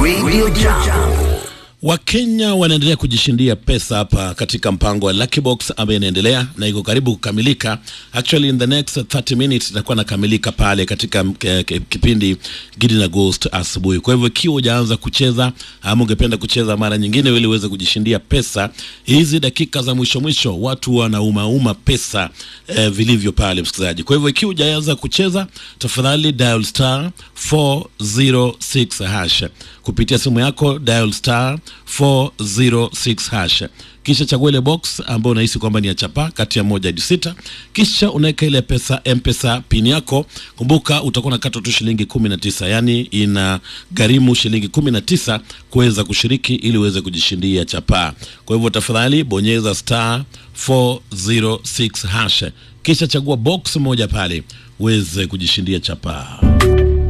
Radio Jambo. Wakenya wanaendelea kujishindia pesa hapa katika mpango wa Lucky Box ambayo inaendelea na iko karibu kukamilika. Actually in the next 30 minutes itakuwa nakamilika pale katika eh, ki- kipindi Gidi na Ghost asubuhi. Kwa hivyo ikiwa hujaanza kucheza ama ungependa kucheza mara nyingine ili uweze kujishindia pesa, hizi dakika za mwisho mwisho watu wanaumauma pesa eh, vilivyo pale msikilizaji. Kwa hivyo ikiwa hujaanza kucheza, tafadhali dial star 406 hash kupitia simu yako dial star 406 hash kisha chagua ile box ambayo unahisi kwamba ni ya chapa kati ya moja hadi sita kisha unaweka ile pesa mpesa pin yako kumbuka utakuwa nakata tu shilingi 19 yani ina gharimu shilingi 19 kuweza kushiriki ili uweze kujishindia chapa kwa hivyo tafadhali bonyeza star 406 hash kisha chagua box moja pale uweze kujishindia chapa